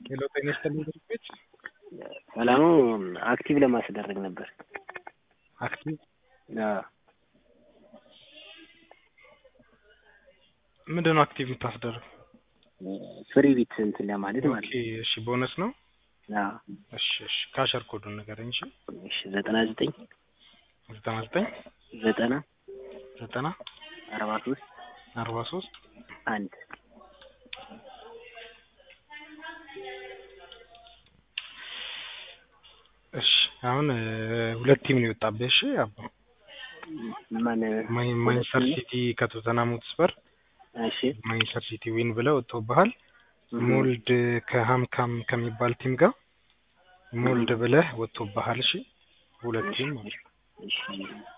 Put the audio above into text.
ሄሎ ጤና ይስጥልኝ ድርጅቶች ሰላሙ አክቲቭ ለማስደረግ ነበር። አክቲቭ አዎ ምንድን ነው አክቲቭ የምታስደርግ? ፍሪ ቢት እንትን ለማለት ማለት ኦኬ እሺ፣ ቦነስ ነው። ነው። አዎ እሺ እሺ፣ ካሸር ኮዱን ንገረኝ። እሺ እሺ ዘጠና ዘጠኝ ዘጠና ዘጠኝ ዘጠና ዘጠና አርባ ሶስት አርባ ሶስት አንድ እሺ አሁን እ ሁለት ቲም ነው የወጣብህ። እሺ አባ ማን ማን- ማንቸስተር ሲቲ ከቶተንሃም ሆትስፐር እሺ ማንቸስተር ሲቲ ዊን ብለው ወጥተውብሃል። ሞልድ ከሃምካም ከሚባል ቲም ጋር ሞልድ ብለህ ወጥቶብሃል። እሺ ሁለት ቲም ማለት ነው። እሺ